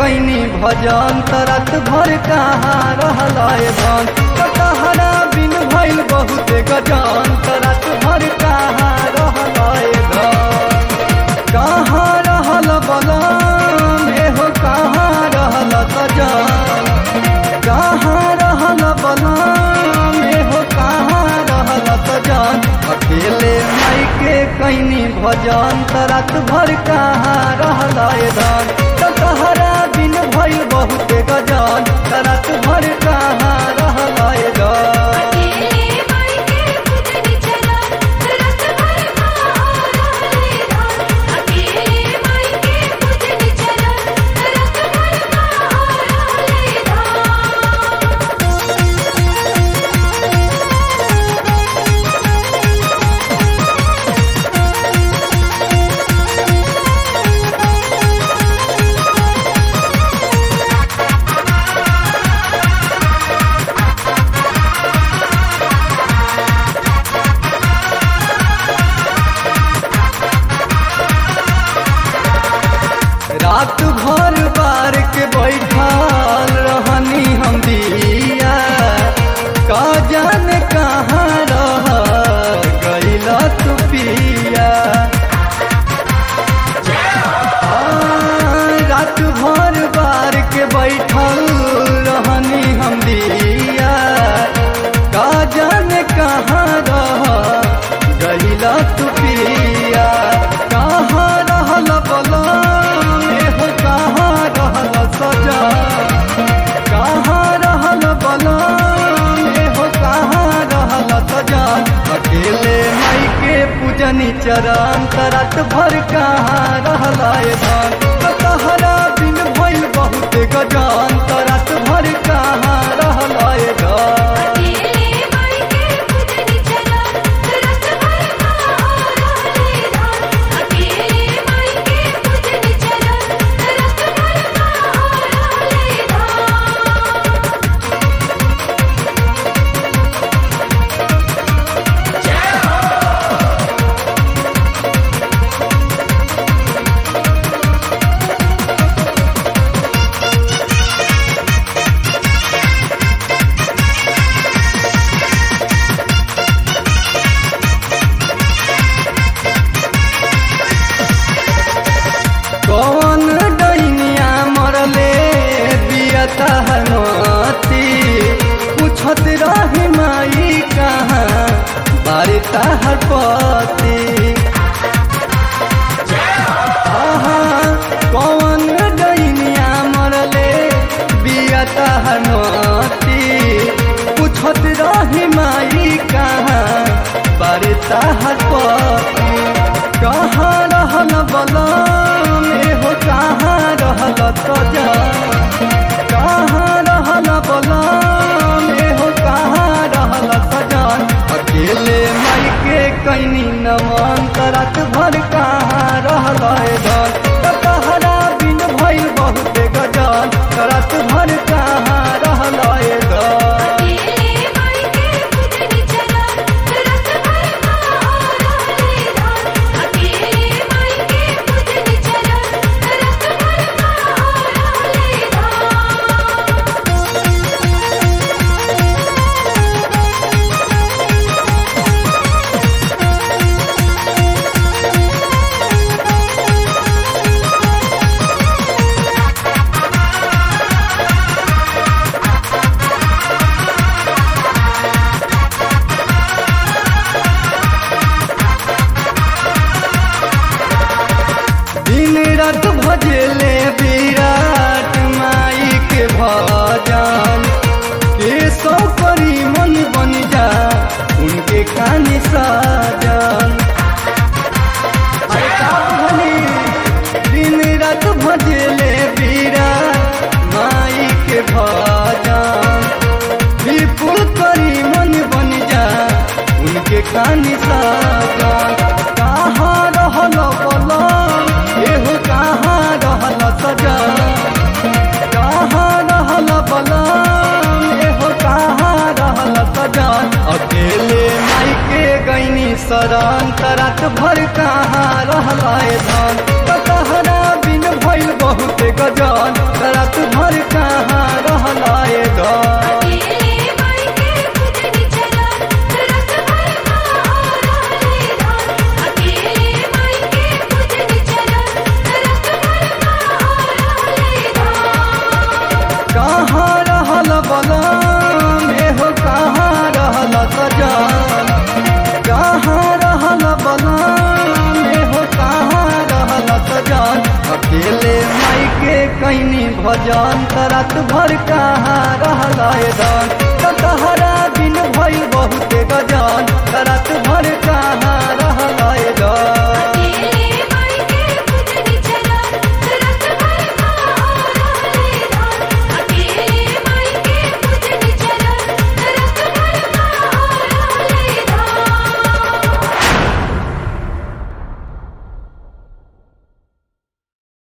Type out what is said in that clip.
कैनी भजन तरत भर कहाँ रहलाए धन तहरा बिन भइल बहुत गजन तरत भर कहाँ रहलाए धन कहाँ रहल बलम एहो कहाँ रहल सजन कहाँ रहल बलम एहो कहाँ रहल सजन अकेले माई के कैनी भजन तरत भर कहाँ रहलाए धन तहरा बिन भइल बहुत गजन तरत भर कहाँ रहलाए धन अकेले माई के पूजनी चला रत भर कहाँ रहले धान अकेले माई के पूजनी चला रत भर कहाँ रहले धान रात भर बार के बैठल रहनी हम दिया का जाने कहाँ रह गईला तू पिया आ, रात भर बार के बैठल रहनी हम दिया का जाने कहाँ रह गईला तू पिया कहाँ रहल बलम एहो कहाँ रहल सजा कहाँ रहल बलम एहो कहाँ रहल सजा अकेले माई के पूजनी चरण तरत भर कहाँ रहलाए धन तहरा बिन भइल बहुत गजान तरत भर कहाँ रहलाए धन अकेले माई के पूजनी चला रत भर कहाँ रहले धान अकेले माई के पूजनी चला रत भर कहाँ रहले धान कौन डैनिया मरले बियता हनती पूछत रही माई कहाँ बारिता हर पति आहा, कौन डैनिया मरले बियता हनती पूछत रही माई कहाँ बारिता हर पति कहाँ रहल बलम एहो कहाँ रहल सजा कहाँ रहल बलम एहो कहाँ रहल सजन अकेले माई के कैनी नमन तरत भर कहाँ रहल धन तहरा बिन भइल बहुत गजन तरत भर कहाँ रहल धन अकेले माई के पूजनी चला रत भर कहाँ रहले धान अकेले माई के पूजनी चला रत भर कहाँ रहले धान दिन रात भजले विराट माई के भजन के सौ परी मन बन जा उनके खानी साजन अरे का भनी? दिन रात भजले विराट माई के भजन विपुल करी मन बन जा उनके खानी साजन कहाँ रहल बलम एहो कहाँ रहल सजा कहाँ रहल बलम एहो कहाँ रहल सजा अकेले माई के गैनी शरण तरत भर कहाँ रहलाए धन तहरा बिन भइल बहुत गजन तरा सजन कहाँ रहल बलाने हो कहाँ रहल सजन अकेले माई के कैनी भजन रात भर कहाँ रहल दन तहरा दिन भई बहुते गजन रात भर कहाँ